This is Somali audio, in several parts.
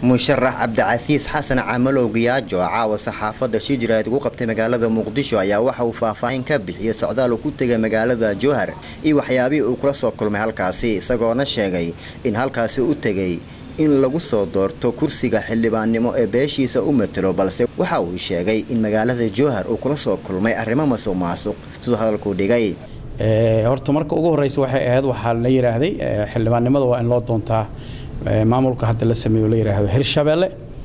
musharax cabdicasiis xasan camalow giyaajo caawa saxaafadda shijiraad ugu qabtay magaalada muqdisho ayaa waxa uu faahfaahin ka bixiyey socdaal uu ku tegay magaalada jowhar iyo waxyaabihii uu kula soo kulmay halkaasi isagoona sheegay in halkaasi u tegay in lagu soo doorto kursiga xildhibaannimo ee beeshiisa u matelo balse waxa uu sheegay in magaalada jowhar uu kula soo kulmay arrimo masuq maasuq siduu hadalkuu dhigay horta marka ugu horreysa waxay ahayd waxaa la yidhaahday xildhibaannimada waa in loo doontaa maamulka hadda la sameeyo la yidhaahdo hirshabeelle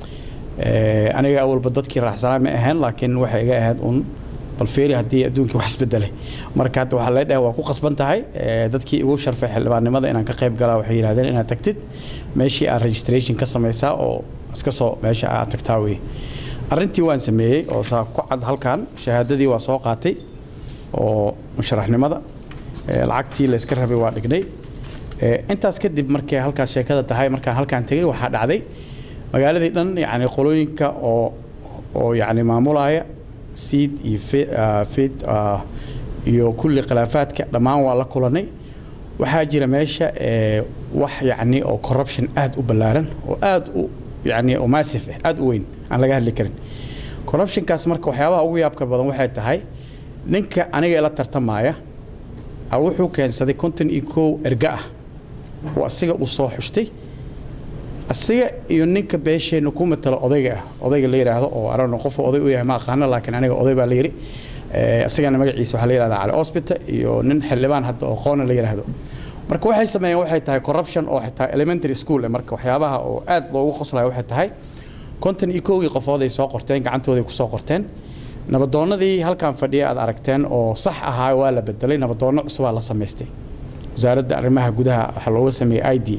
aniga awalba dadkii raaxsanaa ma ahayn laakiin waxay iga ahayd un bal feeri haddii adduunkii wax isbedelay marka hadda waxaa lee dhahay waa ku qasban tahay dadkii igu sharfay xildhibaannimada inaan ka qayb galaa waxay yidhahdeen inaad tagtid meeshii aad registration ka samaysaa oo iska soo meesha aad tagtaa weye arrintii waan sameeyey oo saa ku cad halkan shahaadadii waa soo qaatay oo musharaxnimada lacagtii la iska rabay waa dhignay intaas kadib markay halkaas sheekada tahay markaan halkaan tegay waxaa dhacday magaaladii dhan yani qolooyinka oo oo yani maamulaya seed iyo fid iyo kulli khilaafaadka dhammaan waa la kulanay waxaa jira meesha wax yani oo corruption aad u ballaaran oo aad u yani oo massif ah aad u weyn aan laga hadli karin corruptionkaas marka waxyaabaha ugu yaabka badan waxay tahay ninka aniga ila tartamaya wuxuu keensaday konton iyo kow erga ah oo asiga uu soo xushtay asiga iyo ninka beesheenna ku matalo odayga ah odayga la yidhaahdo oo arano qofu oday u yahay ma aqaano laakiin aniga oday baa la yidhi asigana magaciisa waxaa la yidhahdaa cali hospital iyo nin xildhibaan hadda oo qoona la yidhaahdo marka waxay sameeyeen waxay tahay corruption oo xitaa elementary school marka waxyaabaha oo aad loogu qoslayo waxay tahay konton iyo kowgii qofood ay soo qorteen gacantooday ku soo qorteen nabadoonnadii halkan fadhiya aad aragteen oo sax ahaa waa la bedelay nabadoonno cusubaa la samaystay wasaaradda arrimaha gudaha waxaa looga sameeyey i d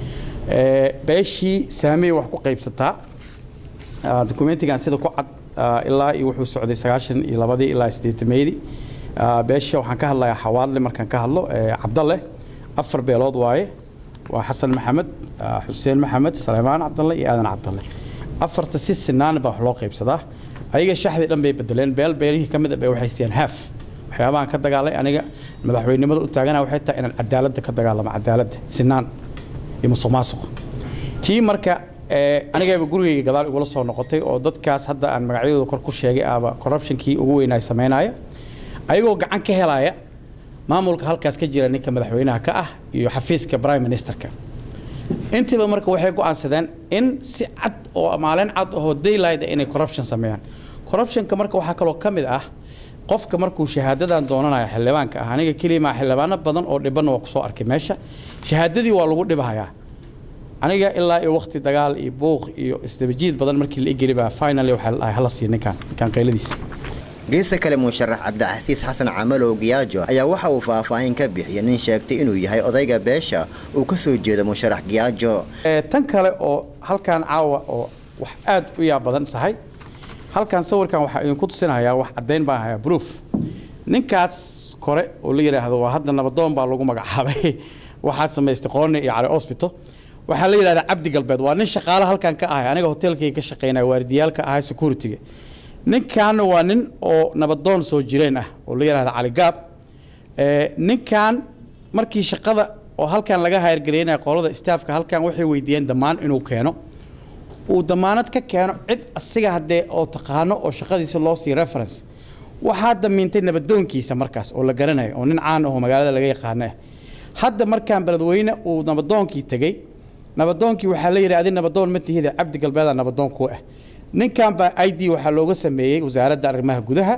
beeshii saamey wax ku qaybsataa dokumentigan sida ku cad ilaa iyo wuxuu socday sagaashan iyo labadii ilaa siddeetameydii beesha waxaan ka hadlayaa xawaadle markaan ka hadlo cabdalle afar beelood waaye waa xasan maxamed xuseen maxamed saleymaan cabdalle iyo aadan cabdalle afarta si sinaan baa wax loo qaybsadaa ayaga shaxdii dhan bay bedeleen beel beelihii ka mid a bay waxay siiyeen haaf waxyaabahan ka dagaalay aniga madaxweynimada u taagana waxay tahay inaan cadaaladda ka dagaalamo cadaaladda sinaan iyo musuq maasuq tii marka anigayba gurigayga gadaal igula soo noqotay oo dadkaas hadda aan magacyadooda kor ku sheegay aaba corruptionkii ugu weynaa samaynaya ayagoo gacan ka helaya maamulka halkaas ka jira ninka madaxweynaha ka ah iyo xafiiska prime ministerka intiiba marka waxay go'aansadeen in si cad oo maalin cad oo daylight inay corruption sameeyaan corruptionka marka waxaa kaloo ka mid ah qofka markuu shahaadadan doonanayo xildhibaanka ah aniga kelimaa xildhibaano badan oo dhibanna waa kusoo arkay meesha shahaadadii waa lagu dhibahayaa aniga ilaa iyo waqti dagaal iyo buuq iyo isdabajiid badan markii la igeli baa finally waxaa la dhahay hala siiya ninkaan ninkaan qayladiisa geesa kale musharax cabdicasiis xasan camalow giyaajo ayaa waxa uu faahfaahin ka bixiyay nin sheegtay inuu yahay odayga beesha uu ka soo jeedo musharax giyaajo tan kale oo halkaan caawa oo wax aad u yaab badan tahay halkaan sawirkan waxaa idinku tusinayaa wax caddayn baan hayaa proof ninkaas kore oo la yidhaahdo waa hadda nabadoon baa lagu magacaabay waxaad samaystay qoone iyo cali hospital waxaa la yidhahdaa cabdi galbeed waa nin shaqaale halkan ka ahay aniga hotelkayga ka shaqaynaya waardiyaalka ahay securityga ninkaana waa nin oo nabadoon soo jireen ah oo la yidhahda cali gaab ninkan markii shaqada oo halkan laga hayargaraynaya qolada staafka halkan waxay weydiiyeen dhammaan inuu keeno uu damaanad ka keeno cid asiga haddee oo taqaano oo shaqadiisa loo siiyo reference waxaa damiintay nabadoonkiisa markaas oo la garanayo oo nin caan ahoo magaalada laga yaqaano ah hadda markaan beledweyne uu nabadoonkii tegey nabadoonkii waxaa la yidhi adi nabadoon ma tihida cabdi galbeeda nabadoon ku ah ninkan baa i d waxaa looga sameeyey wasaaradda arrimaha gudaha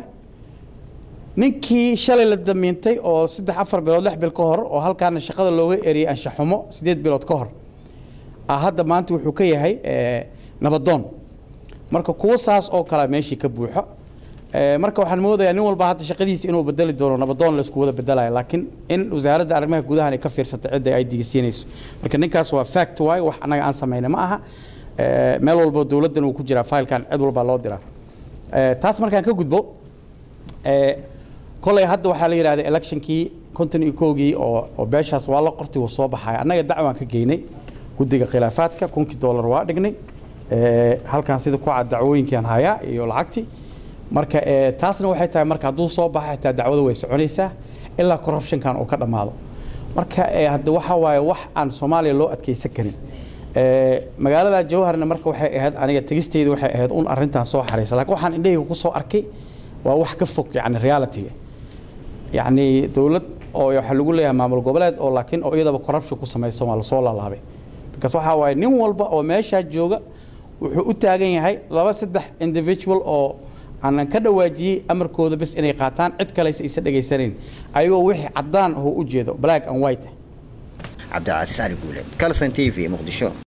ninkii shalay la damiintay oo saddex afar bilood lix bil ka hor oo halkaana shaqada looga eriyey anshaxumo siddeed bilood ka hor hadda maanta wuxuu ka yahay nabadoon marka kuwo saas oo kalea meeshii ka buuxo marka waxaan moodayaa nin walba hadda shaqadiisa inuu bedeli doono nabadoon laisku wada bedelaya laakiin in wasaaradda arrimaha gudahan ay ka fiirsatay cidda ay diga siinayso marka ninkaas waa fact waay wax annaga aan samayna ma aha meel walbo dowladdan uu ku jiraa failkan cid walbaa loo diraa taas markaan ka gudbo koley hadda waxaa la yidhahda electionkii konton iyo kowgii oo oo beeshaas waa la qortay wuu soo baxaya annaga dacwaan ka geynay guddiga khilaafaadka kunkii dollar waa dhignay halkan sida ku cad dacwooyinkian hayaa iyo lacagtii marka taasna waxay tahay marka hadduu soo baxa xitaa dacwada way soconaysaa ilaa corruptionkan uu ka dhammaado marka hadda waxa waaye wax aan soomaaliya loo adkeysan karin magaalada jawharna marka waxay ahayd aniga tegisteyda waxay ahayd un arrintan soo xariisa laakiin waxaan indhahayga ku soo arkay waa wax ka fog yani realityga yacni dowlad oo waxaa lagu leeyahay maamul goboleed oo laakiin oo iyadaba corruption ku samaysan waa lasoo laalaabay because waxaa waaye nin walba oo meeshaa jooga wuxuu u taagan yahay laba saddex individual oo aanan ka dhawaajiyey amarkooda bes inay qaataan cid kaleysa aysan dhegaysanayn ayagoo wixii caddaan oo u jeedo black and white cabdicasiis cali guuleed calson t v muqdisho